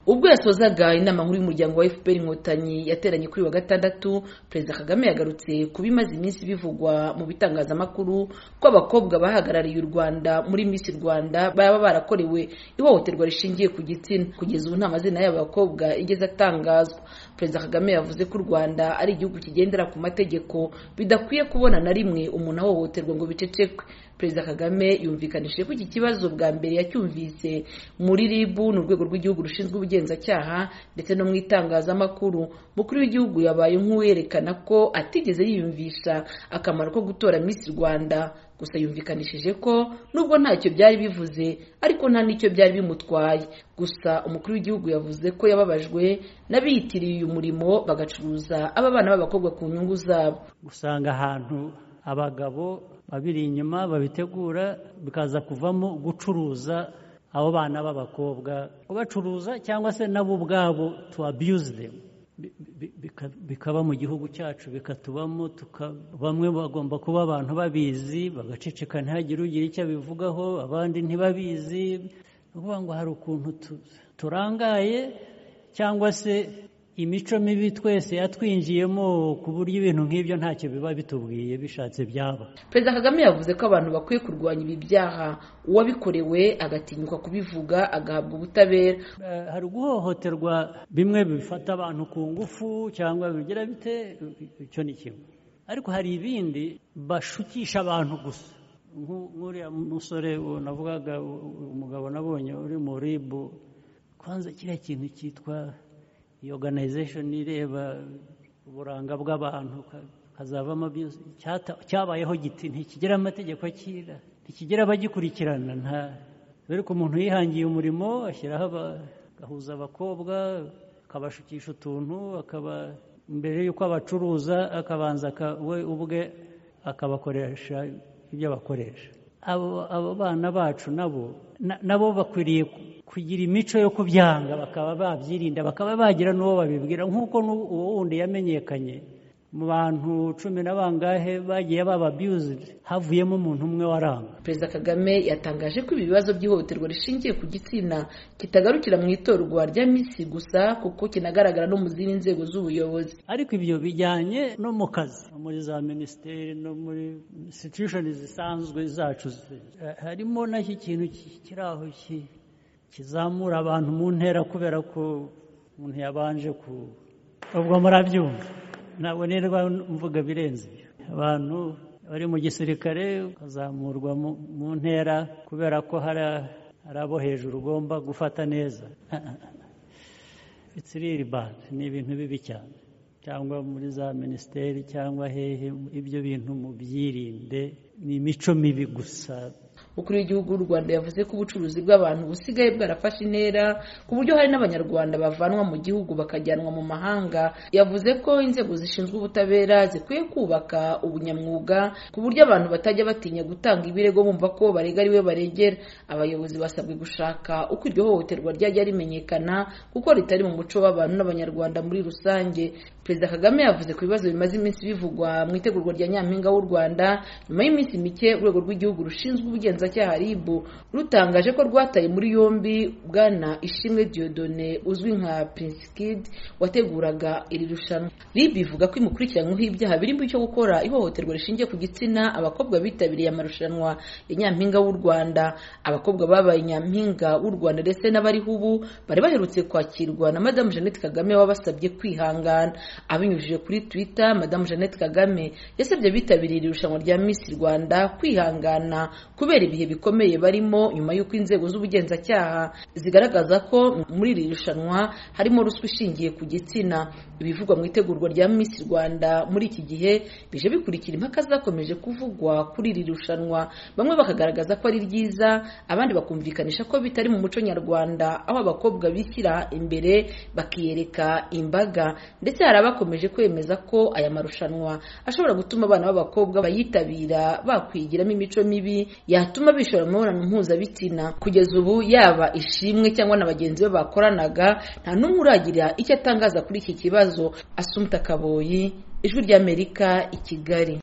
ubwo yasozaga inama nkuru y'umuryango wa fpr inkotanyi yateranye kuri wa gatandatu perezida kagame yagarutse ku bimaze iminsi bivugwa mu bitangazamakuru ko abakobwa bahagarariye u rwanda muri miss rwanda baba barakorewe ihohoterwa rishingiye ku gitsina kugeza ubu nta mazina y'abo bakobwa igeze atangazwa perezida kagame yavuze ko u rwanda ari igihugu kigendera ku mategeko bidakwiye kubona na rimwe umuntu ahohoterwa ngo bicecekwe perezida kagame yumvikanishije ko iki kibazo bwa mbere yacyumvise muri rib ni urwego rw'igihugu rushinzwe ubugenzacyaha ndetse no mu itangazamakuru mukuru w'igihugu yabaye nk'uwerekana ko atigeze yiyumvisha akamaro ko gutora miss rwanda gusa yumvikanishije ko nubwo ntacyo byari bivuze ariko nta n'icyo byari bimutwaye gusa umukuru w'igihugu yavuze ko yababajwe n'abiyitiriye uyu murimo bagacuruza aba bana b'abakobwa ku nyungu zabo usanga ahantu abagabo babiri inyuma babitegura bikaza kuvamo gucuruza abo bana b'abakobwa babacuruza cyangwa se nabo ubwabo tu abuse them bikaba mu gihugu cyacu bikatubamo bamwe bagomba kuba abantu babizi bagaceceka ntihagire ugira icyo abivugaho abandi ntibabizi ni ukuvuga ngo hari ukuntu turangaye cyangwa se imico mibi twese yatwinjiyemo ku buryo ibintu nk'ibyo ntacyo biba bitubwiye bishatse byaba perezida kagame yavuze ko abantu bakwiye kurwanya ibi byaha uwabikorewe agatinyuka kubivuga agahabwa ubutabera hari guhohoterwa bimwe bifata abantu ku ngufu cyangwa bigira bite icyo ni kimwe ariko hari ibindi bashukisha abantu gusa nk'uriya musore navugaga umugabo nabonye uri mu ribu kwanza kiriya kintu cyitwa iyi organization ireba uburanga bw'abantu hazavamo cyabayeho giti ntikigira amategeko akira ntikigira abagikurikirana nta dore ko umuntu yihangiye umurimo ashyiraho agahuza abakobwa akabashukisha utuntu akaba mbere y'uko abacuruza akabanza we ubwe akabakoresha ibyo bakoresha abo bana bacu nabo nabo bakwiriye kugira imico yo kubyanga bakaba babyirinda bakaba bagira n'uwo babibwira nk'uko uwo wundi yamenyekanye mu bantu cumi na bangahe bagiye bababiyuzidi havuyemo umuntu umwe waranga perezida kagame yatangaje ko ibi bibazo by'ihohoterwa rishingiye ku gitsina kitagarukira mu itorwa rya misi gusa kuko kinagaragara no mu zindi nzego z'ubuyobozi ariko ibyo bijyanye no mu kazi muri za minisiteri no muri institushoni zisanzwe zacu harimo n'iki kintu kiri aho kizamura abantu mu ntera kubera ko umuntu yabanje ku ubwo murabyumva ntabwo nirwa mvuga birenze abantu bari mu gisirikare bakazamurwa mu ntera kubera ko hari abo hejuru ugomba gufata neza itiriri bandi ni ibintu bibi cyane cyangwa muri za minisiteri cyangwa hehe ibyo bintu mubyirinde ni imico mibi gusa umukuru w'igihugu w'u rwanda yavuze ko ubucuruzi bw'abantu busigaye bwarafashe intera ku buryo hari n'abanyarwanda bavanwa mu gihugu bakajyanwa mu mahanga yavuze ko inzego zishinzwe ubutabera zikwiye kubaka ubunyamwuga ku buryo abantu batajya batinya gutanga ibirego bumva ko barega ariwe baregera abayobozi basabwe gushaka uko iryo hohoterwa ryajya rimenyekana kuko ritari mu muco w'abantu n'abanyarwanda muri rusange perezida kagame yavuze ku bibazo bimaze iminsi bivugwa mu itegurwa rya nyampinga w'u rwanda nyuma y'iminsi mike urwego rw'igihugu rushinzwe ubugenza cyaha RIB rutangaje ko rwataye muri yombi bwana Ishimwe Diodone uzwi nka Prince Kid wateguraga iri rushanwa RIB ivuga ko imukurikiranyweho ibyaha birimo icyo gukora ihohoterwa rishingiye ku gitsina abakobwa bitabiriye amarushanwa ya nyampinga w'u Rwanda abakobwa babaye nyampinga w'u Rwanda ndetse n'abariho ubu bari baherutse kwakirwa na Madame Jeannette Kagame wabasabye kwihangana abinyujije kuri Twitter Madame Jeannette Kagame yasabye abitabiriye iri rushanwa rya Miss Rwanda kwihangana kubera ibihe bikomeye barimo nyuma y'uko inzego z'ubugenzacyaha zigaragaza ko muri iri rushanwa harimo ruswa ishingiye ku gitsina ibivugwa mu itegurwa rya Miss Rwanda muri iki gihe bije bikurikira impaka zakomeje kuvugwa kuri iri rushanwa bamwe bakagaragaza ko ari ryiza abandi bakumvikanisha ko bitari mu muco nyarwanda aho abakobwa bishyira imbere bakiyereka imbaga ndetse hari abakomeje kwemeza ko aya marushanwa ashobora gutuma abana b'abakobwa bayitabira bakwigiramo imico mibi yatuma bishora mu mibonano mpuzabitsina kugeza ubu yaba ishimwe cyangwa na bagenzi be bakoranaga nta n'umwe uragira icyo atangaza kuri iki kibazo asumta kaboyi ijwi ry'amerika i kigali